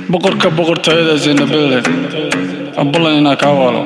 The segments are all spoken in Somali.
boqorka boqortooyadaas in the building abulan inaa kaa waalo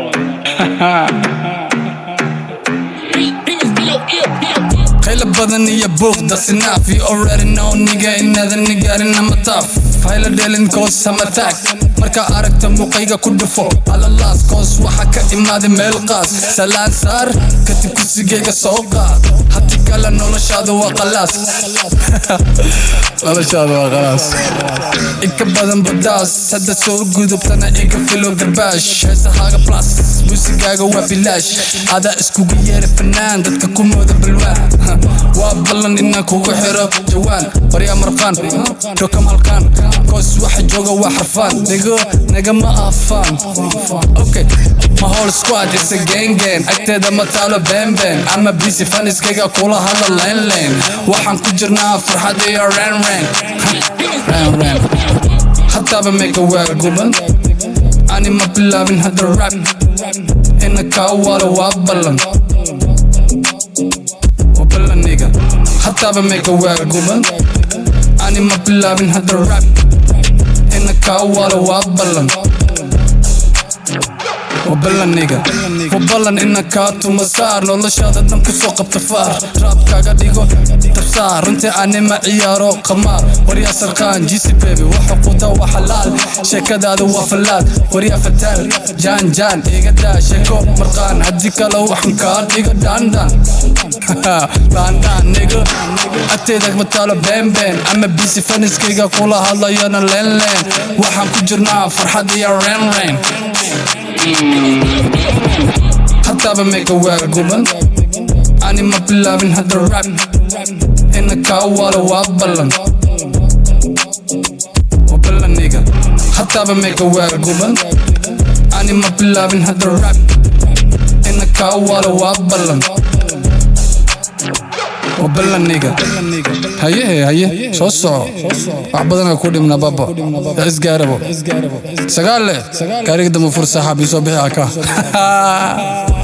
qayla badan iyo buuq that's enough you already know nigga inaadan nigaarin ama taaf hayla dhelin koos ama taag markaa aragta muuqayga ku dhufo alalaas koos waxa ka imaaday meel qaas salaan saar kadib kursigayga soo qaad hati kale noloshaadu waa qalaas noloshaadu waa qalaas inka badan badaas hadda soo gudubtana iga filo garbaash heesahaaga plus muusigaaga waa bilaash adaa iskugu yeera fanaan dadka ku mooda balwaan waa ballan inaan kugu xiro jawaan baryaa marqaan dhokam halkaan koos waxa jooga waa xarfaan nigo nagama afaan okay ma whole squad is a gang gang agteeda ma taalo beenbeen ama busy faniskayga kula hadla leen leen waxaan ku jirnaa farxad iyo ren ren ren ren hataaba mega waa guban ani ma bilaabin hadda rap ina kaa waalo waa ballan waa ballan niga hataaba mega waa guban ani ma bilaabin hadda rap ina kaa waalo waa ballan waa ballan niga waa ballan ina kaa tuma saar noloshaada dhan kusoo qabta faar raabkaaga dhigo dabsaar runtii anima ciyaaro qamaar waryaa sarqaan jisi bebi waxa quda waa xalaal sheekadaada waa fallaad waryaa fataal jaan jaan iga daa sheeko marqaan haddii kale waxan kaa dhigo dhaandhaan dhaandhaan nigo agteeda mataalo beenbeen ama bisi faniskayga kula hadlayona leen leen waxaan ku jirnaa farxad iyo ren ren hataaba mega waa guban ani ma bilaabin hadda rap ina kaa waalo waa ballan waa ballan niga hataaba mega waa guban ani ma bilaabin hadda rap ina kaa waalo waa ballan waa ballan niga haye haye soo soco wax badanaa ku dhimna baba yaa isgaarabo sagaal leh gaariga dambe fur saaxaab ii soo bixi aka